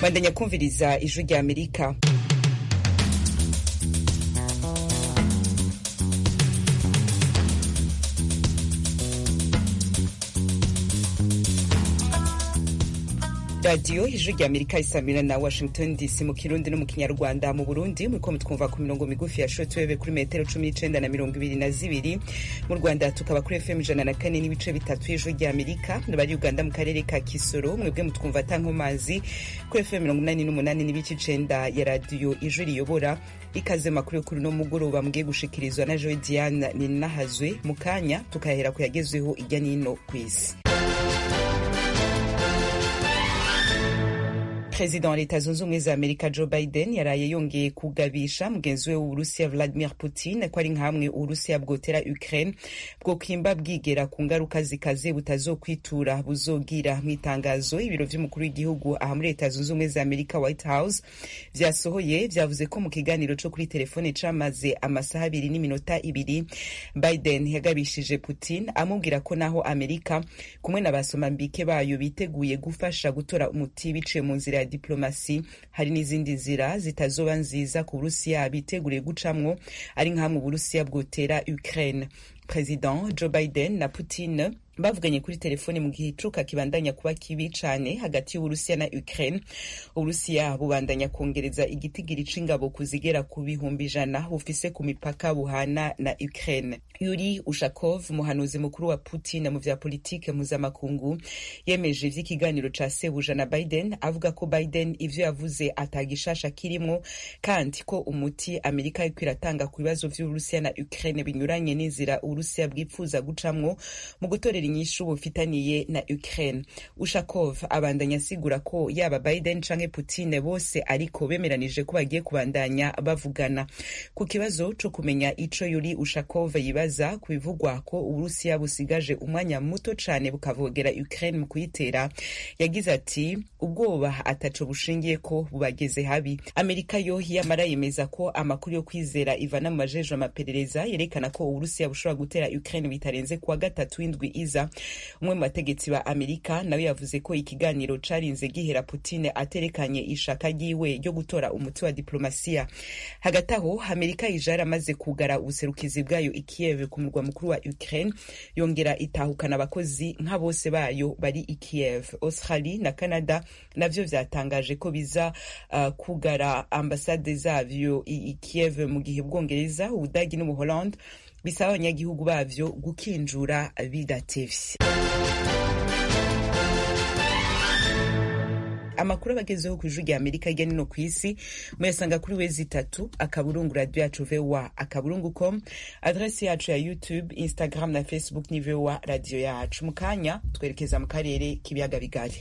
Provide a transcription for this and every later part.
bandanya kumviriza ijwi rya amerika radiyo ijwi rya amerika isamira na washington dc mu kirundi no mu kinyarwanda mu burundi muriko mutwumva ku mirongo migufi ya shortwave kuri metero cumi n'icenda na mirongo ibiri na zibiri mu rwanda tukaba kuri fm ijana na kane n'ibice bitatu y'ijwi rya amerika bari uganda mu karere ka kisoro mwebwe mutwumva atankomazi kuri fm mirongo inani n'umunani n'ibice icenda ya radiyo ijwi riyobora ikaze makuru yo kuri uno mugoroba mugiye gushikirizwa na joe diane ninahazwe mu kanya tukahera ku yagezweho irya n'ino ku isi perezida wa leta zunze ubumwe za amerika joe biden yaraye yongeye kugabisha mugenzi we w'uburusiya vladimir putin ko ari nkamwe uburusiya bwotera ukraine bwokwimba bwigera ku ngaruka zikaze butazokwitura buzogira mu itangazo ibiro vy'umukuru w'igihugu aha muri leta zunze ubumwe za amerika white house vyasohoye vyavuze ko mu kiganiro co kuri telefone camaze amasaha abiri n'iminota ibiri biden yagabishije putin amubwira ko naho amerika kumwe na basomambike bayo biteguye gufasha gutora umuti biciye mu nzira ya diplomasi hari n'izindi nzira zitazoba nziza ku burusiya biteguriye gucamwo ari nk'amwe uburusiya bwotera ukraine president joe biden na putin bavuganye kuri telefone mu gihe icuka kibandanya kuba kibi cane hagati y'uburusiya na ukraine uburusiya bubandanya kongereza igitigiri c'ingabo kuzigera ku bihumbi ijana bufise ku mipaka buhana na ukraine yuri ushakov umuhanuzi mukuru wa putin mu vya politike mpuzamakungu yemeje ivy'ikiganiro ca sebuja na biden avuga ko biden ivyo yavuze atagishasha kirimwo kandi ko umuti amerika ariko iratanga ku bibazo vy'uburusiya na ukraine binyuranye n'inzira uburusiya bwipfuza gucamwo mu gutorera inyishu bufitaniye na Ukraine. Ushakov abandanya asigura ko yaba Biden canke Putin bose ariko bemeranije ko bagiye kubandanya bavugana. Ku kibazo co kumenya ico Yuri Ushakov yibaza ku bivugwa ko Uburusiya busigaje umwanya muto cane bukavogera Ukraine mu kuyitera, yagize ati ubwoba ataco bushingiye ko bubageze habi. Amerika yo yamara yemeza ko amakuru yo kwizera ivana mu majejwe amaperereza yerekana ko Uburusiya bushobora gutera Ukraine bitarenze kuwa gatatu w'indwi iza umwe mu bategetsi ba amerika nawe yavuze ko ikiganiro carinze gihera putine aterekanye ishaka ryiwe ryo gutora umuti wa diplomasiya hagati aho amerika ija yaramaze kugara ubuserukizi bwayo i kiev ku murwa mukuru wa ukraine yongera itahukana abakozi nka bose bayo bari i kiev australie na canada navyo vyatangaje ko biza uh, kugara ambasade zavyo i kiev mu gihe bwongereza ubudagi n'ubuholande bisaba abanyagihugu bavyo gukinjura bidatevye amakuru abagezeho ku ijwi rya amerika hirya nino ku isi muyasanga kuri wezi itatu akaburungu radio yacu voa akaburungu com adresi yacu ya youtube instagram na facebook ni voa radio yacu mu kanya twerekeza mu karere k'ibiyaga bigari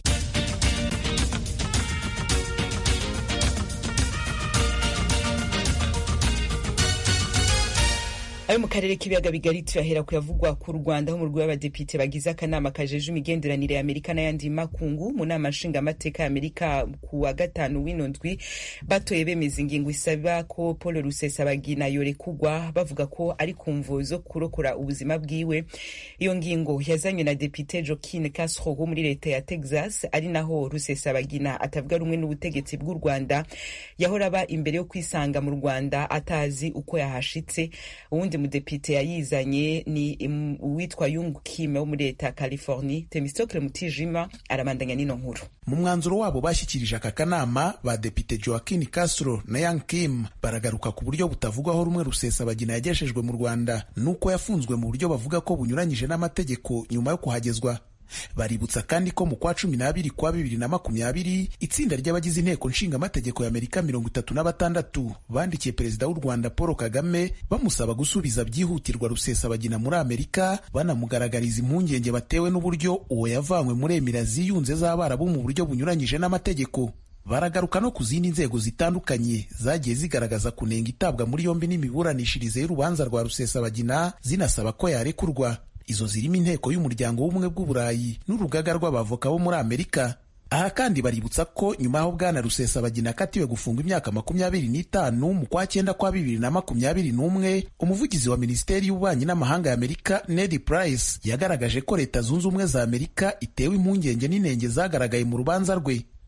ayo mu karere k'ibiyaga bigari tuyahera kuyavugwa ku rwanda ho mu rwego rw'abadepite bagize akanama kajeje imigenderanire ya amerika n'ayandi makungu mu nama nshingamateka ya amerika ku wa gatanu w'ino ndwi batoye bemeza ingingo isaba ko paul rusesabagina yorekugwa bavuga ko ari ku mvo zo kurokora ubuzima bwiwe iyo ngingo yazanywe na depite joaquin castro wo muri leta ya texas ari naho rusesabagina atavuga rumwe n'ubutegetsi bw'u rwanda yahora aba imbere yo kwisanga mu rwanda atazi uko yahashitse uwundi mudepite yayizanye ni uwitwa Yung Kim wo muri leta ya California. Temistokle Mutijima arabandanya n'ino nkuru. Mu mwanzuro wabo bashyikirije aka kanama badepite Joaquin Castro na Yang Kim baragaruka ku buryo butavugwaho rumwe Rusesabagina yagejejwe mu Rwanda nuko yafunzwe mu buryo bavuga ko bunyuranyije n'amategeko nyuma yo kuhagezwa. baributsa kandi ko mu kwa cumi n'abiri kwa bibiri na makumyabiri itsinda ry'abagize inteko nshingamategeko ya amerika mirongo itatu na batandatu bandikiye perezida w'u rwanda paul kagame bamusaba gusubiza byihutirwa rusesabagina muri amerika banamugaragariza impungenge batewe n'uburyo uwo yavanywe muri emira ziyunze z'abarabu mu buryo bunyuranyije n'amategeko baragaruka no ku zindi nzego zitandukanye zagiye zigaragaza kunenga itabwa muri yombi n'imiburanishirize y'urubanza rwa rusesabagina zinasaba ko yarekurwa izo zirimo inteko y'umuryango w'ubumwe bw'uburayi n'urugaga rw'abavoka bo muri amerika aha kandi baributsa ko nyuma y'aho bwana rusesabagina akatiwe gufunga imyaka makumyabiri n'itanu mu kwa cyenda kwa bibiri na makumyabiri n'umwe umuvugizi wa minisiteri y'ububanyi n'amahanga ya amerika ned price yagaragaje ko leta zunze ubumwe za amerika itewe impungenge n'inenge zagaragaye mu rubanza rwe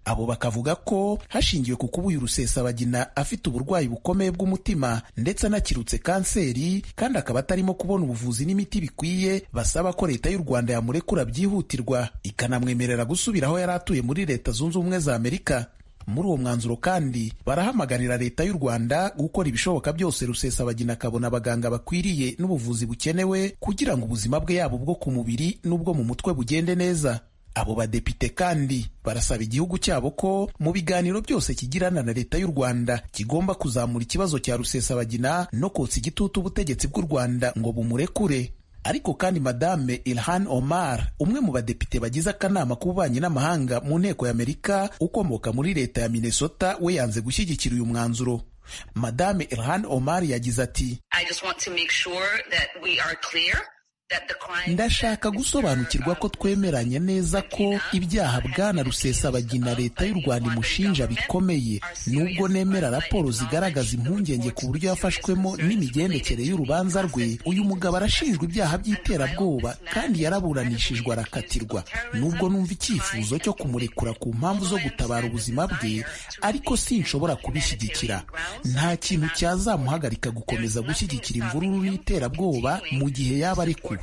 abo bakavuga ko hashingiwe ku kuba uyu rusesabagina afite uburwayi bukomeye bw'umutima ndetse anakirutse kanseri kandi akaba atarimo kubona ubuvuzi n'imiti bikwiye basaba ko leta y'u rwanda yamurekura byihutirwa ikanamwemerera gusubira aho yari atuye muri leta zunze ubumwe za amerika muri uwo mwanzuro kandi barahamagarira leta y'u rwanda gukora ibishoboka byose rusesabagina akabona abaganga bakwiriye n'ubuvuzi bukenewe kugira ngo ubuzima bwe yaba ubwo ku mubiri n'ubwo mu mutwe bugende neza abo badepite kandi barasaba igihugu cyabo ko mu biganiro byose kigirana na leta y'u rwanda kigomba kuzamura ikibazo cya rusesabagina no kotsa igitutu ubutegetsi bw'u rwanda ngo bumurekure ariko kandi madame Ilhan Omar umwe mu badepite bagize akanama k'ububanyi n'amahanga mu nteko y'Amerika ukomoka muri leta ya Minnesota we yanze gushyigikira uyu mwanzuro madame Ilhan Omar yagize ati ndashaka gusobanukirwa ko twemeranye neza ko ibyaha bwana rusesabagina leta y'u rwanda imushinja bikomeye nubwo nemera raporo zigaragaza impungenge ku buryo yafashwemo n'imigendekere y'urubanza rwe uyu mugabo arashinjwa ibyaha by'iterabwoba kandi yaraburanishijwe arakatirwa nubwo numva icyifuzo cyo kumurekura ku mpamvu zo gutabara ubuzima bwe ariko sinshobora kubishyigikira nta kintu cyazamuhagarika gukomeza gushyigikira imvururu n'iterabwoba mu gihe yaba ari ku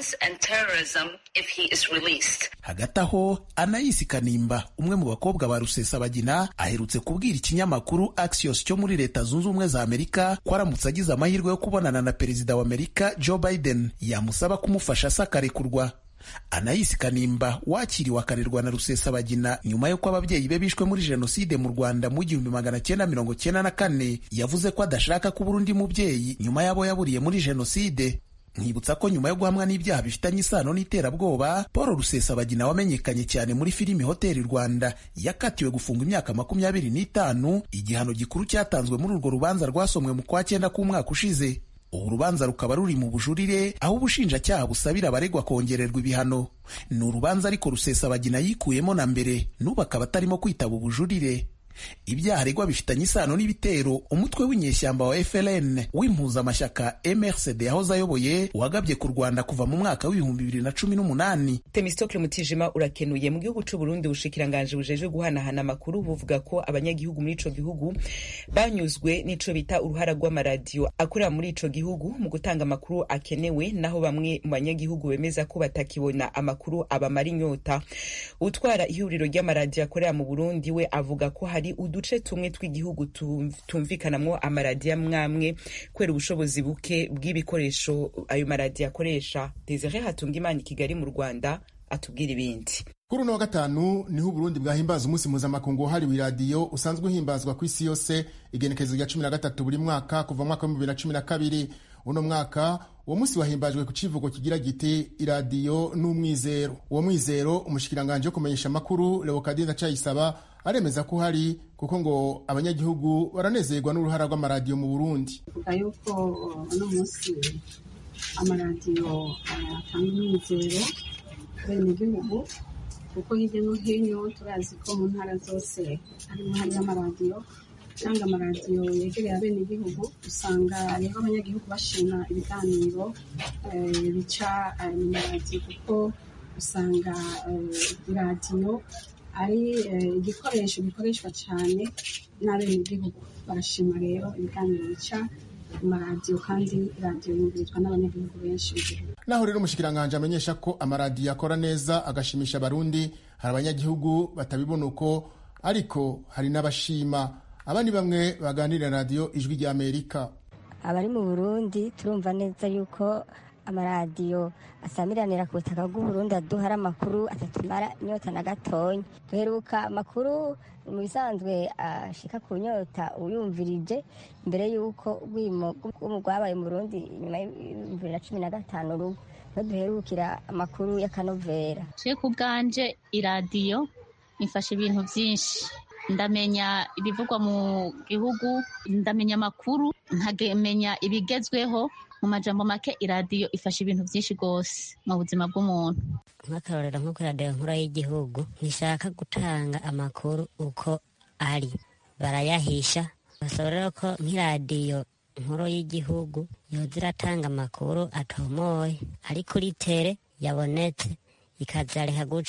hagati aho anayisi kanimba umwe mu bakobwa ba rusesabagina aherutse kubwira ikinyamakuru axios cyo muri leta zunze ubumwe za amerika ko aramutse agize amahirwe yo kubonana na perezida wa amerika joe biden yamusaba kumufasha asakarekurwa anayisi kanimba wakiriwe akarerwa na rusesabagina nyuma y'uko ababyeyi be bishwe muri jenoside mu rwanda mu gihumbi magana cyenda mirongo cyenda na kane yavuze ko adashaka kubura undi mubyeyi nyuma y'abo yaburiye muri jenoside nkibutsa ko nyuma yo guhamwa n'ibyaha bifitanye isano n'iterabwoba paul rusesabagina wamenyekanye cyane muri filimi hoteli rwanda yakatiwe gufungwa imyaka makumyabiri n'itanu igihano gikuru cyatanzwe muri urwo rubanza rwasomwe mu kwa cyenda k'umwaka ushize ubu rubanza rukaba ruri mu bujurire aho ubushinjacyaha busabira abaregwa kongererwa ibihano ni urubanza ariko rusesabagina yikuyemo na mbere n'ubu akaba atarimo kwitaba ubujurire ibyaha aregwa bifitanye isano n'ibitero umutwe w'inyeshyamba wa FLN w'impuzamashyaka MRCD yahoze ayoboye wagabye ku Rwanda kuva mu mwaka w'ibihumbi bibiri na cumi n'umunani Temistokle Mutijima urakenuye mu gihugu c'u Burundi ubushikiranganje bujejwe guhanahana amakuru buvuga ko abanyagihugu muri ico gihugu banyuzwe n'ico bita uruhara rw'amaradiyo akorera muri ico gihugu mu gutanga amakuru akenewe naho bamwe mu banyagihugu bemeza ko batakibona amakuru abamara inyota utwara ihuriro ry'amaradiyo akorera mu Burundi we avuga ko hari uduce tumwe tw'igihugu tumvikanamwo amaradiyo amwamwe kubera ubushobozi buke bw'ibikoresho ayo maradiyo akoresha Desire Hatungimana i Kigali mu Rwanda atubwira ibindi kuri uno wa gatanu niho uburundi bwahimbaza umunsi mpuzamakungu wahariwe iradiyo usanzwe uhimbazwa ku isi yose igenekerezo rya cumi na gatatu buri mwaka kuva mu mwaka w'ibihumbi bibiri na cumi na kabiri uno mwaka uwo munsi wahimbajwe ku kivugo kigira giti iradiyo n'umwizero uwo mwizero umushikiranganje wo kumenyesha amakuru leokadi ndacayisaba aremeza ko uhari kuko ngo abanyagihugu baranezerwa n'uruhara rw'amaradiyo mu burundi vuga yuko uno munsi amaradiyo atanga umwizero bene igihugu kuko hirya no hino turazi ko mu ntara zose harimo hariyo amaradiyo cyangwa amaradiyo yegereye abene igihugu usanga rero abanyagihugu bashima ibiganiro bica mu maradiyo kuko usanga iradiyo ari igikoresho gikoreshwa cyane n'abene igihugu barashima rero ibiganiro bica mu maradiyo kandi radiyo yumvirizwa n'abanyagihugu benshi b'igihugu naho rero umushikiranganje amenyesha ko amaradiyo akora neza agashimisha abarundi hari abanyagihugu batabibona uko ariko hari n'abashima aba ni bamwe baganirira radiyo ijwi rya amerika abari mu burundi turumva neza yuko amaradiyo asamiranira ku butaka bw'uburundi aduhara amakuru atatumara inyota na gatonya duheruka amakuru mu bisanzwe ashika ku nyota uyumvirije mbere y'uko urwimo rwabaye mu burundi nyuma y'ibihumbi na cumi na gatanu rugo niho duherukira amakuru y'akanovera je ku bwanje iradiyo ifasha ibintu byinshi ndamenya ibivugwa mu gihugu ndamenya amakuru nkamenya ibigezweho mu majambo make iradiyo ifasha ibintu byinshi rwose mu buzima bw'umuntu nk'akarorero nko kuri radiyo nkuru y'igihugu ntishaka gutanga amakuru uko ari barayahisha basaba rero ko nk'iradiyo nkuru y'igihugu yoza iratanga amakuru atomoye ari kuri tere yabonetse ikazareka guca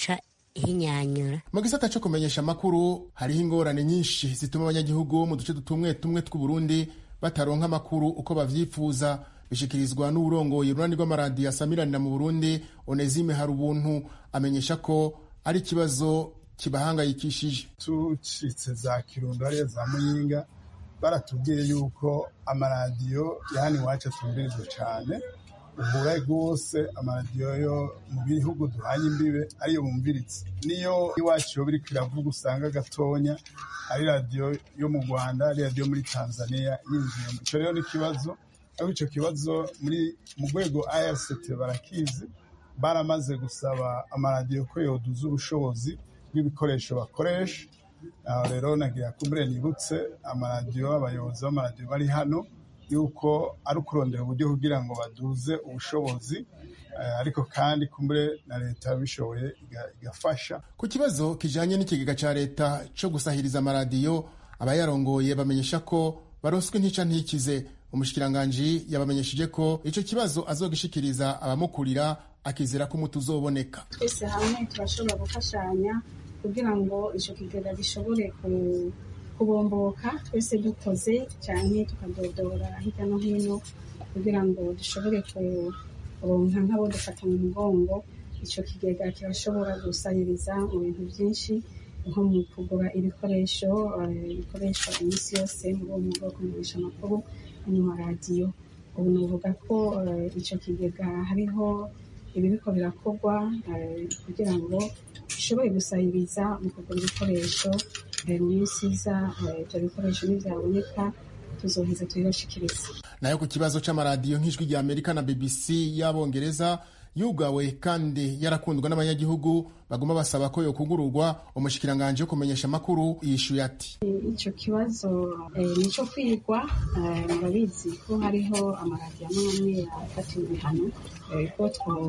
ihinyanyura mu gisata cyo kumenyesha amakuru hariho ingorane nyinshi zituma abanyagihugu mu duce tumwe tumwe tw'uburundi bataronka amakuru uko bavyifuza bishikirizwa n'uburongoye urunani rw'amaradiyo asamiranira mu burundi onezime hari ubuntu amenyesha ko ari ikibazo kibahangayikishije tucitse za kirundo hariya za muyinga baratubwiye yuko amaradiyo ya hano iwacu atumbirizwa cyane uhura rwose amaradiyo yo mu bihugu duhanye imbibe ariyo bumviritse niyo iwacu yo biriko iravuga usanga gatonya ari radiyo yo mu rwanda ari radiyo muri tanzania yinjiyemo icyo rero ni ikibazo ariko icyo kibazo muri mu rwego irct barakizi baramaze gusaba amaradiyo ko yoduza ubushobozi bw'ibikoresho bakoresha aho rero nagira kumbure nibutse amaradiyo abayobozi b'amaradiyo bari hano yuko ari ukurondera uburyo kugira ngo baduze ubushobozi ariko kandi kumbure na leta bishoboye igafasha ku kibazo kijanye n'ikigega ca leta co gusahiriza amaradiyo abayarongoye bamenyesha ko baronswe ntica ntikize umushikiranganji yabamenyesheje ko ico kibazo azogishikiriza abamukurira akizera ko umuti uzoboneka twese hamwe turashobora gufashanya kugira ngo ico kigega gishobore kubomboka twese dukoze cyane tukadodora hirya no hino kugira ngo dushobore kuronka nk'abo dufata mu mugongo ico kigega kirashobora gusahiriza mu bintu byinshi nko mu kugura ibikoresho bikoreshwa iminsi yose muri uwo mwuga wo kumenyesha amakuru mu maradiyo ubu nuvuga ko ico kigega hariho ibiriko birakorwa kugira ngo bishobore gusahiriza mu kugura ibikoresho mu minsi iza ibyo bikoresho nibyaboneka tuzoheza tubibashikiriza nayo ku kibazo c'amaradiyo nk'ijwi rya amerika na bbc y'abongereza yugawe kandi yarakundwa n'abanyagihugu baguma basaba ko yokugururwa umushikiranganje wo kumenyesha amakuru yishuye ati ico kibazo ni ico kwigwa murabizi ko hariho amaradiyo amwe amwe yafatiwe ibihano ko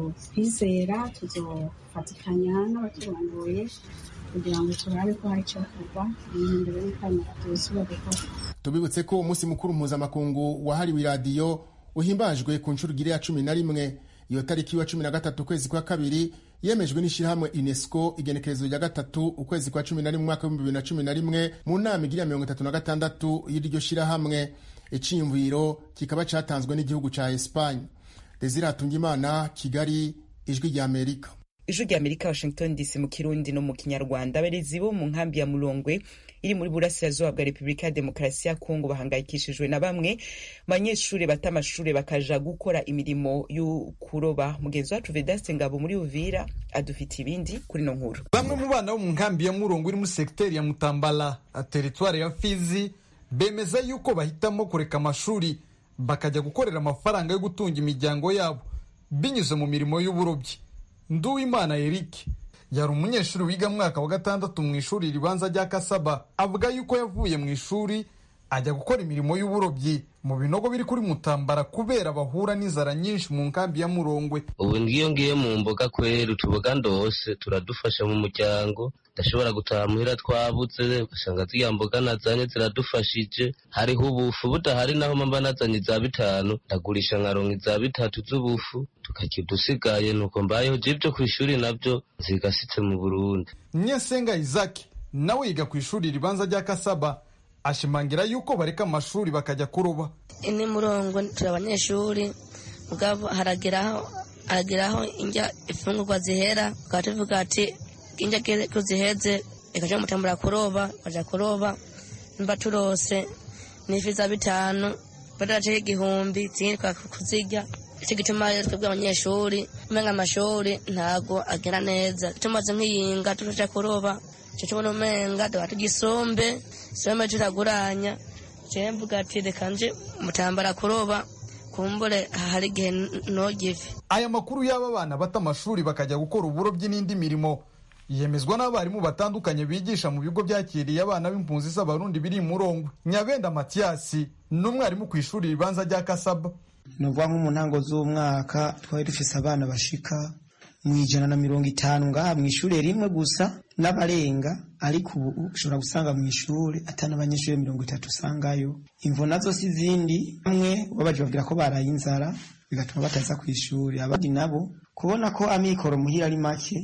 twizera tuzofatikanya n'abaturongoye kugira ngo turabe ko hari icyakorwa imbere y'uko ayo maradiyo yosubira gukora tubibutse ko umunsi mukuru mpuzamakungu wahariwe iradiyo uhimbajwe ku nshuro igiri ya cumi na rimwe iyo tariki wa cumi na gatatu ukwezi kwa kabiri yemejwe n'ishyirahamwe unesco igenekerezo rya gatatu ukwezi kwa cumi na rimwe umwaka w'ibihumbi bibiri na cumi na rimwe mu nama igira mirongo itatu na gatandatu y'iryo shyirahamwe iciyumviro kikaba cyatanzwe n'igihugu cya esipanye desire hatungimana kigali ijwi rya amerika ijwi rya amerika washington dc mu kirundi no mu kinyarwanda abarezi bo mu nkambi ya mulongwe iri muri burasirazuba bwa repubulika ya demokarasi ya kongo bahangayikishijwe na bamwe banyeshuri bata amashuri bakaja gukora imirimo yo kuroba mugenzi wacu vedaste ngabo muri uvira adufitiye ibindi kuri no nkuru bamwe mu bana bo mu nkambi ya murongo iri muri segiteri ya mutambala teritwari ya fizi bemeza yuko bahitamo kureka amashuri bakajya gukorera amafaranga yo gutunga imiryango yabo binyuze mu mirimo y'uburobyi nduwimana eric yari umunyeshuri wiga mwaka wa gatandatu mu ishuri ribanza rya kasaba avuga yuko yavuye mu ishuri ajya gukora imirimo y'uburobyi mu binogo biri kuri mutambara kubera bahura n'inzara nyinshi mu nkambi ya murongwe ubu ngiyo ngiye mu mboga kwera utuboga ndose turadufasha mu muryango ndashobora gutaha muhira twabuze ugasanga ziriya mboga nazanye ziradufashije hariho ubufu budahari naho mba nazanye iza bitanu ndagurisha nkaronka iza bitatu z'ubufu tukarya udusigaye nuko mbayeho je ibyo ku ishuri nabyo nzigasitse mu burundi nyesenga isaki nawe yiga ku ishuri ribanza rya kasaba ashimangira yuko bareka amashuri bakajya kuroba ini murongo turi abanyeshuri mugabo harageraho harageraho injya ifungurwa zihera tukaba tuvuga ati injya ko ziheze ikaja mutambura kuroba kaja kuroba mba turose n'ifi za bitanu badaraceho igihumbi zindi kuzirya icyo gituma rero twebwe abanyeshuri umenga amashuri ntago agera neza tumaze nk'iyinga tuja kuroba icyo tubona umenga tuba tugisombe sombe turaguranya jewe mvuga ati reka nje mutambara kuroba kumbure hari igihe nogive aya makuru y'aba bana bata amashuri bakajya gukora uburobyi n'indi mirimo yemezwa n'abarimu batandukanye bigisha mu bigo byakiriye abana b'impunzi z'abarundi biri murongwe nyabenda matiyasi n'umwarimu ku ishuri ribanza rya kasaba ni ukuvuga nko mu ntango z'umwaka twari dufise abana bashika mu ijana na mirongo itanu ngaha mu ishuri rimwe gusa n'abarenga ariko ubu ushobora gusanga mu ishuri atari abanyeshuri mirongo itatu usangayo imvo nazo si izindi bamwe babaje babwira ko baraye inzara bigatuma bataza ku ishuri abandi nabo kubona ko amikoro muhira ari make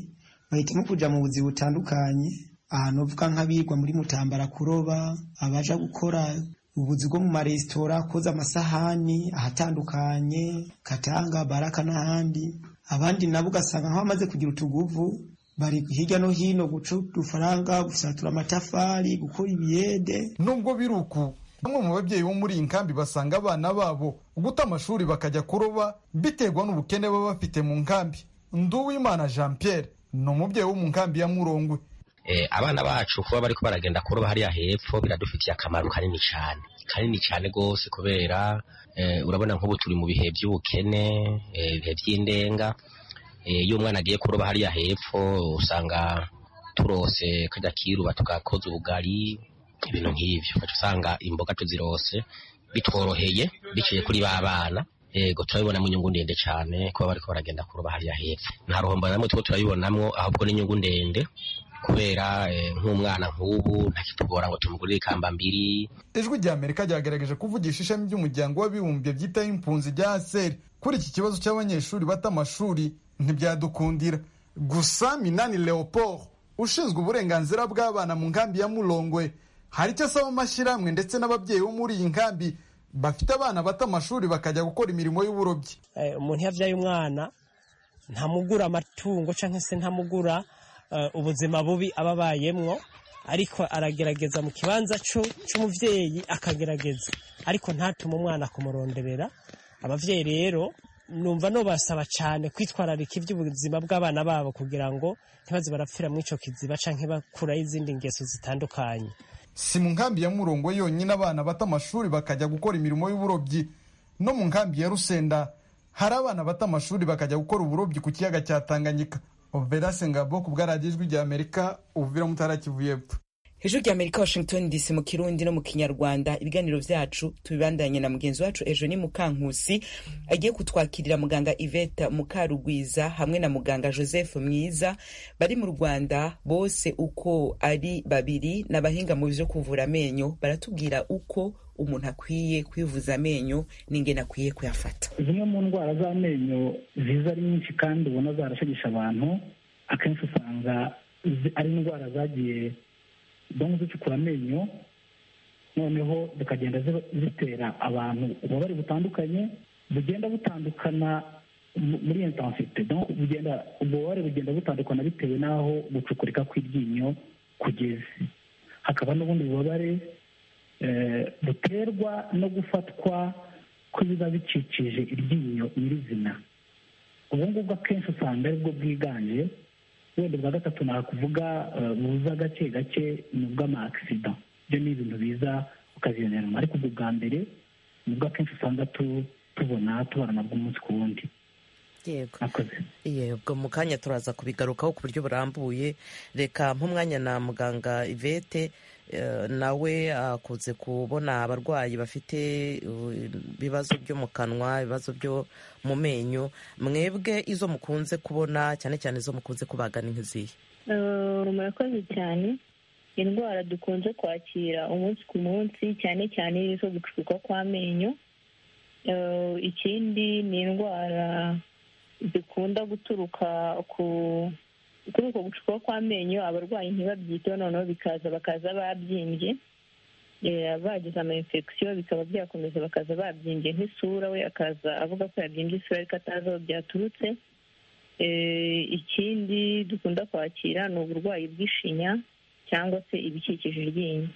bahitamo kuja mu buzi butandukanye ahantu uvuga nk'abigwa muri mutambara kuroba abaja gukora ubuzi bwo mu maresitora koza amasahani ahatandukanye katanga baraka n'ahandi abandi nabo ugasanga nk'abamaze kugira utuguvu bari hirya no hino guca udufaranga gusatura amatafari gukora ibiyede nubwo biri uku bamwe mu babyeyi bo muri iyi nkambi basanga abana babo guta amashuri bakajya kuroba biterwa n'ubukene baba bafite mu nkambi nduwimana jean pierre ni umubyeyi wo mu nkambi ya murongwe abana bacu kuba bariko baragenda kuroba hariya hepfo biradufitiye akamaro kanini cyane kanini cyane rwose kubera urabona nk'ubu turi mu bihe by'ubukene ibihe by'indenga iyo umwana agiye kuroba hariya hepfo usanga turose kajya kiruba tugakoza ubugari ibintu nk'ibyo ugaca usanga imboga tuzirose bitworoheye biciye kuri ba bana yego turabibona mu nyungu ndende cyane kuba bariko baragenda kuroba hariya hepfo nta ruhombo namwe two turabibonamwo ahubwo n'inyungu ndende kubera nk'umwana nk'ubu ntakitugora ngo tumugurire ikamba mbiri ijwi rya amerika ryagerageje kuvugisha ishami ry'umuryango w'abibumbye byitaho impunzi rya aseri kuri iki kibazo cy'abanyeshuri bata amashuri ntibyadukundira gusa minani leopold ushinzwe uburenganzira bw'abana mu nkambi ya murongwe hari icyo asaba amashyirahamwe ndetse n'ababyeyi bo muri iyi nkambi bafite abana bata amashuri bakajya gukora imirimo y'uburobyi umuntu iyo abyaye umwana ntamugura amatungo cyangwa se ntamugura ubuzima bubi aba abayemwo ariko aragerageza mu kibanza cy'umubyeyi akagerageza ariko ntatume umwana kumuronderera ababyeyi rero numva nubasaba cyane kwitwararika iby'ubuzima bw'abana babo kugira ngo ntibaze barapfira muri icyo kiziba cyangwa bakuraho izindi ngeso zitandukanye si mu nkambi ya murongo yonyine abana bata amashuri bakajya gukora imirimo y'uburobyi no mu nkambi ya rusenda hari abana bata amashuri bakajya gukora uburobyi ku kiyaga cya tanganyika overase ngabo ku bwaradiyo ijwi rya amerika ubuvira mutara kivu y'epfo ijwi rya amerika washington dc mu kirundi no mu kinyarwanda ibiganiro byacu tubibandanye na mugenzi wacu ejo ni mukankusi agiye kutwakirira muganga iveta mukarugwiza hamwe na muganga joseph mwiza bari mu rwanda bose uko ari babiri n'abahinga mu byo kuvura amenyo baratubwira uko umuntu akwiye kwivuza amenyo n'ingene akwiye kuyafata zimwe mu ndwara z'amenyo ziza ari nyinshi kandi ubona zarashegesha abantu akenshi usanga ari indwara zagiye dongo zicukura amenyo noneho zikagenda zitera abantu ububabare butandukanye bugenda butandukana muri intensite bugenda ububabare bugenda butandukana bitewe n'aho gucukurika kw'iryinyo kugeze hakaba n'ubundi bubabare buterwa no gufatwa kw'ibiba bicikije iryinyo nyirizina ubu ngubwo akenshi usanga aribwo bwiganje wenda bwa gatatu nakuvuga buza gake gake ni ubw'amakisida ibyo ni ibintu biza ukaziyoneramo ariko ubwo bwa mbere nibwo akenshi usanga tubona tubara nabwo umunsi ku wundi yego yego mu kanya turaza kubigarukaho ku buryo burambuye reka nk'umwanya na muganga ivete nawe akunze kubona abarwayi bafite ibibazo byo mu kanwa ibibazo byo mu menyo mwebwe izo mukunze kubona cyane cyane izo mukunze kubagana nk'izihe murakoze cyane indwara dukunze kwakira umunsi ku munsi cyane cyane izo gucukuka kw'amenyo ikindi ni indwara zikunda guturuka ku kuri uko gucukuka kw'amenyo abarwayi ntibabyiteho noneho bikaza bakaza babyimbye bagize ama infection bikaba byakomeza bakaza babyimbye nk'isura we akaza avuga ko yabyimbye isura ariko atazi aho byaturutse ikindi dukunda kwakira ni uburwayi bw'ishinya cyangwa se ibikikije iryinyo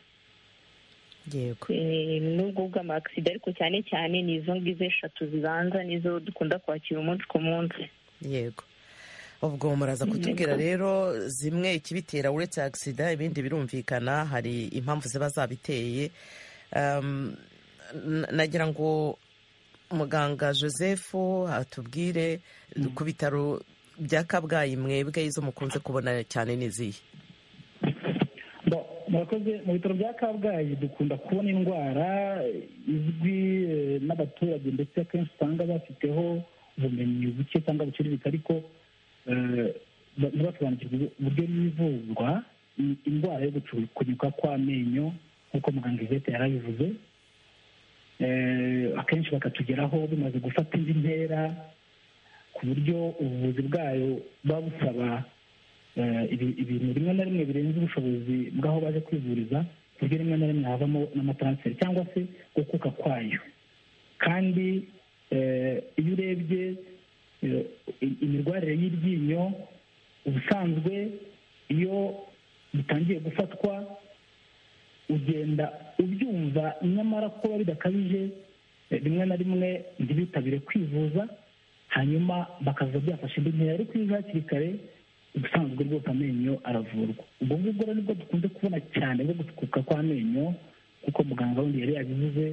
n'ubwo bw'amakisida ariko cyane cyane ni izo ngizo eshatu zibanza nizo dukunda kwakira umunsi ku munsi yego ubwo muraza kutubwira rero zimwe ikibitera uretse agisida ibindi birumvikana hari impamvu ziba zabiteye nagira ngo muganga joseph atubwire ku bitaro bya kabgayi mwebwe izo mukunze kubona cyane n'izihe murakoze mu bitaro bya kabgayi dukunda kubona indwara izwi n'abaturage ndetse akenshi usanga bafiteho ubumenyi buke cyangwa buciriritse ariko ntibasobanukirwe uburyo yivuzwa indwara yo gucukunyuka kw'amenyo nk'uko muganga ivete yarabivuze akenshi bakatugeraho bimaze gufata indi ntera ku buryo ubuvuzi bwayo buba busaba ibintu rimwe na rimwe birenze ubushobozi bw'aho baje kwivuriza ku buryo rimwe na rimwe havamo n'amataransiferi cyangwa se gukuka kwayo kandi iyo urebye imirwarire y'iryinyo ubusanzwe iyo bitangiye gufatwa ugenda ubyumva nyamara kuba bidakabije rimwe na rimwe ntibitabire kwivuza hanyuma bakaza byafashe indi ntera ariko iyo hakiri kare ubusanzwe rwose amenyo aravurwa ubwo ngubwo rero nibwo dukunze kubona cyane bwo gusukuka kw'amenyo kuko muganga wundi yari yabivuze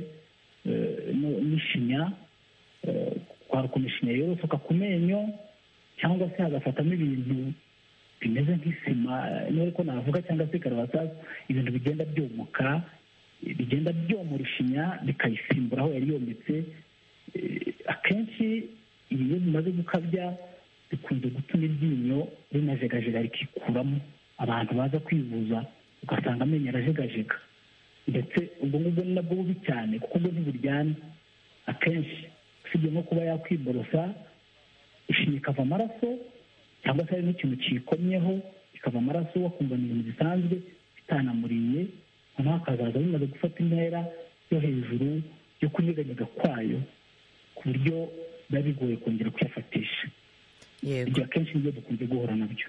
n'ishinya kwaruka ishinya yorosoka ku menyo cyangwa se hagafatamo ibintu bimeze nk'isima niba ariko navuga cyangwa se karabasasu ibintu bigenda byomoka bigenda byomora ishinya bikayisimbura aho yari yometse akenshi iyo bimaze gukabya bikunze gutuma iryinyo rinajegajega rikikuramo abantu baza kwivuza ugasanga amenyo arajegajega ndetse ubwo ngubwo ni nabwo bubi cyane kuko bwo ntiburyana akenshi usibye nko kuba yakwiborosa ishinya ikava amaraso cyangwa se hari n'ikintu kiyikomyeho ikava amaraso wakumva ni ibintu bisanzwe bitanamuriye noneho hakazaza bimaze gufata intera yo hejuru yo kunyeganyega kwayo ku buryo biba bigoye kongera kuyafatisha ibyo akenshi nibyo dukunze guhura nabyo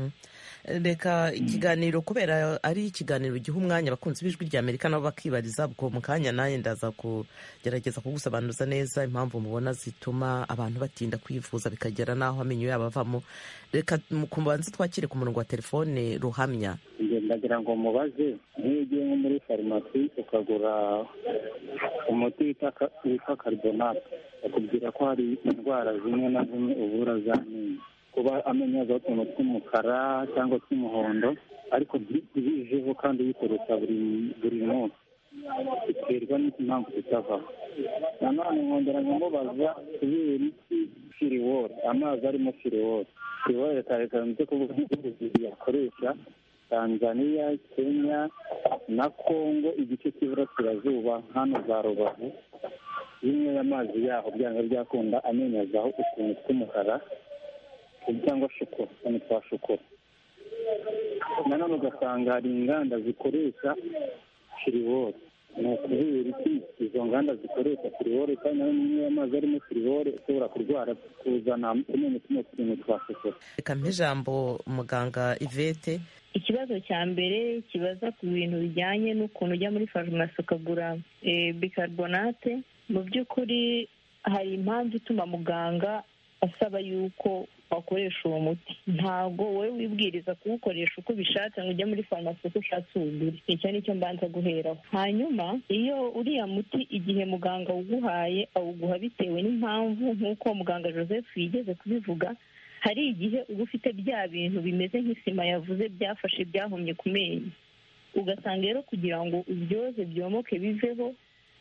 reka ikiganiro kubera ari ikiganiro giha umwanya abakunzi b'ijwi rya amerika nabo bakibariza ubwo mu kanya nanjye ndaza kugerageza kugusobanuza neza impamvu mubona zituma abantu batinda kwivuza bikagera n'aho amenyo yabo avamo reka kubanza twakire ku murongo wa telefone ruhamya ndagira ngo mubaze nk'iyo ugiye nko muri farumasi ukagura umuti witwa karibonate bakubwira ko hari indwara zimwe na zimwe ubura z'amenyo kuba amenyo yazaho utuntu tw'umukara cyangwa tw'umuhondo ariko bijeho kandi bikoresha buri munsi biterwa n'impamvu zitavaho nanone nkongera nkamubaza kubera iki firiwori amazi arimo firiwori firiwori leta ikunze kuvuga nk'igihugu yakoresha tanzania kenya na kongo igice cy'iburasirazuba hano za rubavu bimwe amazi yaho byanga byakunda amenyo azaho utuntu tw'umukara cyangwa shokora utuntu twa shokora nanone ugasanga hari inganda zikoresha firiwori ni ukubera iki izo nganda zikoresha firiwori kandi nayo niyo amazi arimo firiwori ushobora kurwara kuzana amenyo tuno tuntu twa shokora reka ijambo muganga ivete ikibazo cya mbere kibaza ku bintu bijyanye n'ukuntu ujya muri farumasi ukagura bikarbonate mu by'ukuri hari impamvu ituma muganga asaba yuko wakoresha uwo muti ntabwo wowe wibwiriza kuwukoresha uko ubishatse ngo ujye muri farumasi uko ushatse uwugure icyo ni cyo mbanza guheraho hanyuma iyo uriya muti igihe muganga awuguhaye awuguha bitewe n'impamvu nk'uko muganga joseph yigeze kubivuga hari igihe uba ufite bya bintu bimeze nk'isima yavuze byafashe byahumye ku menyo ugasanga rero kugira ngo ubyoze byomoke biveho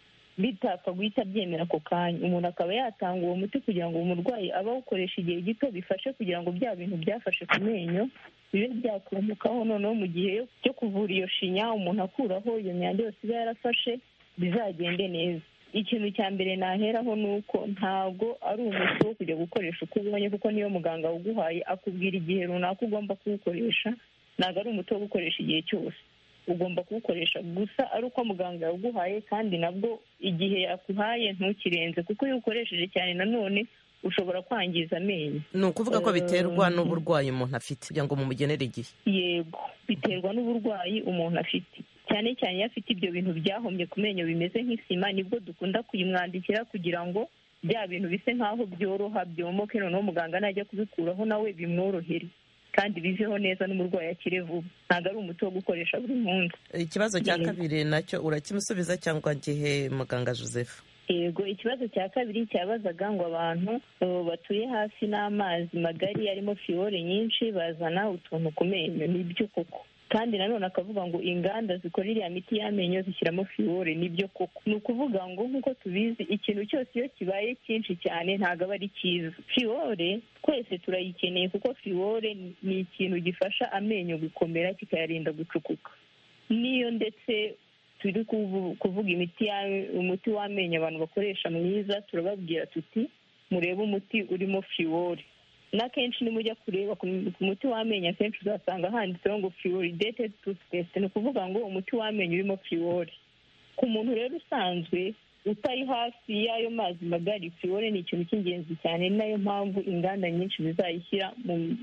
bitapfa guhita byemera ako kanya umuntu akaba yatanga uwo muti kugira ngo umurwayi abe awukoresha igihe gito bifashe kugira ngo bya bintu byafashe ku menyo bibe byakomokaho noneho mu gihe cyo kuvura iyo shinya umuntu akuraho iyo myanda yose iba yarafashe bizagende neza ikintu cya mbere naheraho ni uko ntabwo ari umuti wo kujya gukoresha uko ubonye kuko niyo muganga awuguhaye akubwira igihe runaka ugomba kuwukoresha ntabwo ari umuti wo gukoresha igihe cyose ugomba kuwukoresha gusa ari uko muganga yawuguhaye kandi nabwo igihe yakuhaye ntukirenze kuko iyo ukoresheje cyane nanone ushobora kwangiza amenyo ni ukuvuga ko biterwa n'uburwayi umuntu afite kugira ngo mumugenere igihe yego biterwa n'uburwayi umuntu afite cyane cyane iyo afite ibyo bintu byahombye ku menyo bimeze nk'isima nibwo dukunda kuyimwandikira kugira ngo bya bintu bise nk'aho byoroha byomoke noneho muganga najya kubikuraho nawe bimworohere kandi biveho neza n'umurwayi akire vuba ntabwo ari umuti wo gukoresha buri munsi ikibazo cya kabiri nacyo urakimusubiza cyangwa gihe muganga joseph yego ikibazo cya kabiri cyabazaga ngo abantu batuye hafi n'amazi magari arimo fiyore nyinshi bazana utuntu ku menyo nibyo koko kandi nanone akavuga ngo inganda zikora iriya miti y'amenyo zishyiramo fiyore nibyo koko ni ukuvuga ngo nk'uko tubizi ikintu cyose iyo kibaye cyinshi cyane ntabwo aba ari cyiza fiyore twese turayikeneye kuko fiyore ni ikintu gifasha amenyo gukomera kikayarinda gucukuka n'iyo ndetse turi kuvuga imiti umuti w'amenyo abantu bakoresha mwiza turababwira tuti murebe umuti urimo fiyore n'akenshi nimujya kureba ku muti w'amenyo akenshi uzasanga handitseho ngo fluoridated toothpaste ni ukuvuga ngo umuti w'amenyo urimo fluori ku muntu rero usanzwe utari hafi y'ayo mazi magari fluori ni ikintu cy'ingenzi cyane ni nayo mpamvu inganda nyinshi zizayishyira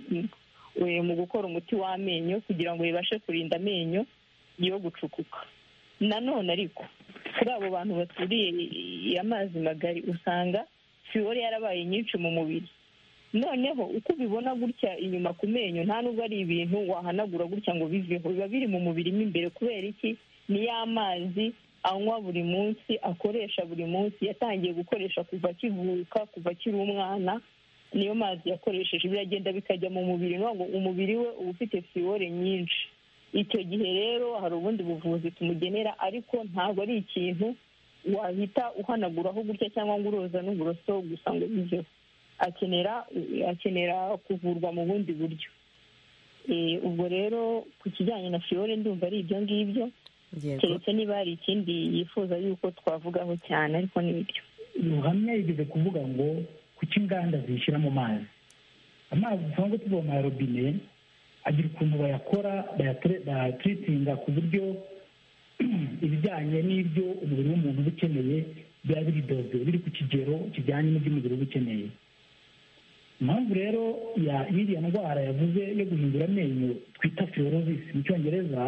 mu gukora umuti w'amenyo kugira ngo bibashe kurinda amenyo yo gucukuka nanone ariko kuri abo bantu baturiye amazi magari usanga fluori yarabaye nyinshi mu mubiri noneho uko ubibona gutya inyuma ku menyo nta nubwo ari ibintu wahanagura gutya ngo biveho biba biri mu mubiri mo imbere kubera iki ni ya mazi anywa buri munsi akoresha buri munsi yatangiye gukoresha kuva akivuka kuva akiri umwana niyo mazi yakoresheje biragenda bikajya mu mubiri ngo umubiri we uba ufite fluore nyinshi icyo gihe rero hari ubundi buvuzi tumugenera ariko ntabwo ari ikintu wahita uhanaguraho gutya cyangwa ngo uroza n'uburoso gusa ngo biveho akenera akenera kuvurwa mu bundi buryo ubwo rero ku kijyanye na fiyore ndumva ari ibyo ngibyo keretse niba hari ikindi yifuza yuko twavugaho cyane ariko ni ibyo ruhamya yigeze kuvuga ngo kuki inganda zishyira mu mazi amazi dusanzwe tuvoma ya robine agira ukuntu bayakora bayatiritinga ku buryo ibijyanye n'ibyo umubiri w'umuntu uba ukeneye biba biri doze biri ku kigero kijyanye n'ibyo umubiri uba ukeneye impamvu rero y'iriya ndwara yavuze yo guhindura amenyo twita fiyorosis mu cyongereza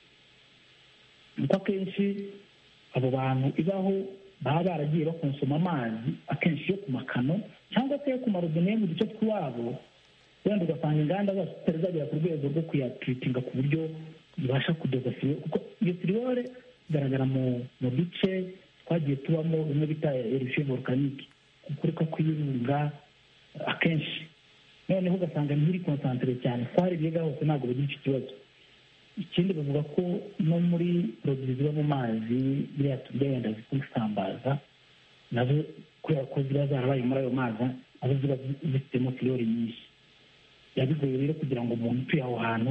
ni uko akenshi abo bantu ibaho baba baragiye bakonsoma amazi akenshi yo ku makano cyangwa se yo ku marobine yo mu duce tw'iwabo wenda ugasanga inganda zose zitari zagera ku rwego rwo kuyatiritinga ku buryo ibasha kudoza firiwore kuko iyo firiwore igaragara mu duce twagiye tubamo bimwe bita erisiyo volkanike gukurika kw'ibirunga akenshi noneho ugasanga ntiri konsantere cyane twari biga hose ntabwo bagira icyo kibazo ikindi bavuga ko no muri poroduwi ziba mu mazi biriya turya wenda zisambaza nazo kubera ko ziba zarabaye muri ayo mazi nazo ziba zifitemo fiyori nyinshi biba bigoye rero kugira ngo umuntu utuye aho hantu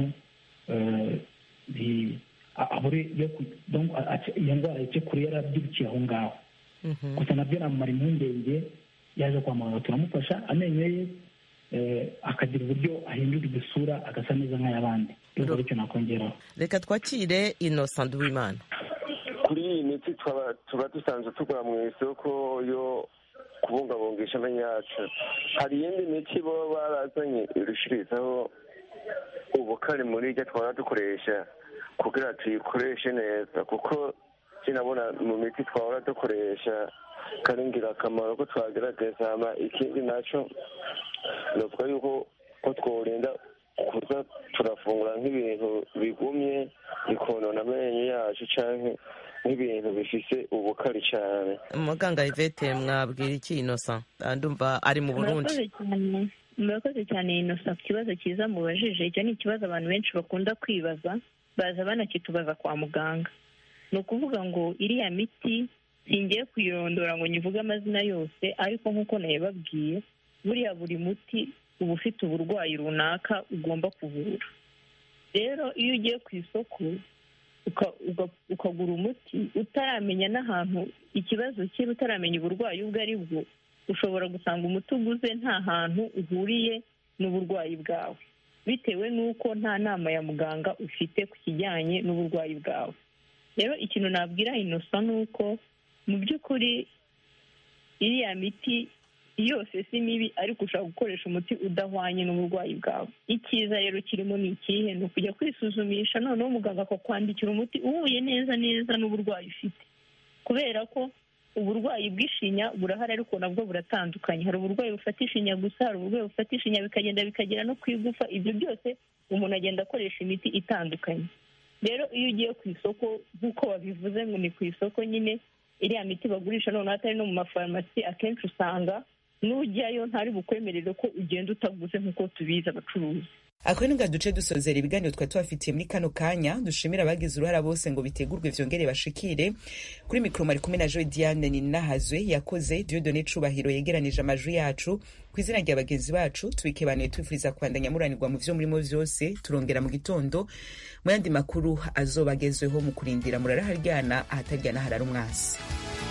abure iyo ndwara yice kure yarabyirukiye aho ngaho gusa nabyo namumara impungenge yaje kwa muganga turamufasha amenyo ye akagira uburyo ahindura igisura agasa neza nk'ay'abandi rero icyo nakongeraho reka twakire innocent w'imana kuri iyi miti tuba dusanzwe tugura mu isoko yo kubungabungisha amenyo yacu hari iyindi miti baba barazanye irushirizaho ubukari muri iryo twaba dukoresha kugira tuyikoreshe neza kuko kinabona mu miti twahora dukoresha kari ingirakamaro ko twagerageza ikindi nacyo navuga yuko ko tworinda kuza turafungura nk'ibintu bigumye bikonona amenyo yacu cyangwa nk'ibintu bifise ubukari cyane muganga ivete mwabwira iki inosa ndumva ari mu burundi murakoze cyane inosa ku kibazo cyiza mubajije icyo ni ikibazo abantu benshi bakunda kwibaza baza banakitubaza kwa muganga ni ukuvuga ngo iriya miti singiye kuyirondora ngo nyivuge amazina yose ariko nk'uko nayibabwiye buriya buri muti uba ufite uburwayi runaka ugomba kuvura rero iyo ugiye ku isoko ukagura umuti utaramenya n'ahantu ikibazo kiri utaramenya uburwayi ubwo ari bwo ushobora gusanga umuti uguze nta hantu uhuriye n'uburwayi bwawe bitewe n'uko nta nama ya muganga ufite ku kijyanye n'uburwayi bwawe rero ikintu nabwira inosa ni uko mu by'ukuri iriya miti yose si mibi ariko ushobora gukoresha umuti udahwanye n'uburwayi bwawe icyiza rero kirimo ni ikihe ni ukujya kwisuzumisha noneho muganga akakwandikira umuti uhuye neza neza n'uburwayi ufite kubera ko uburwayi bw'ishinya burahari ariko nabwo buratandukanye hari uburwayi bufata ishinya gusa hari uburwayi bufata ishinya bikagenda bikagera no ku igufa ibyo byose umuntu agenda akoresha imiti itandukanye rero iyo ugiye ku isoko nk'uko babivuze ngo ni ku isoko nyine iriya miti bagurisha noneho atari no mu mafarumasi akenshi usanga n'ujyayo ntari bukwemerere ko ugenda utaguze nk'uko tubizi abacuruzi ako ni duce dusozera ibiganiro twari tubafitiye muri kano kanya dushimira abagize uruhara bose ngo bitegurwe vyongere bashikire kuri mikoro mari kumwe na joy diane ninahazwe yakoze diodone cubahiro yegeranije amajwi yacu ku izina rya bagenzi bacu tubikebanuye tubifuriza kubandanya muranirwa mu vyo murimo vyose turongera mu gitondo mu yandi makuru azobagezweho mu kurindira muraraharyana ahataryana harara umwasi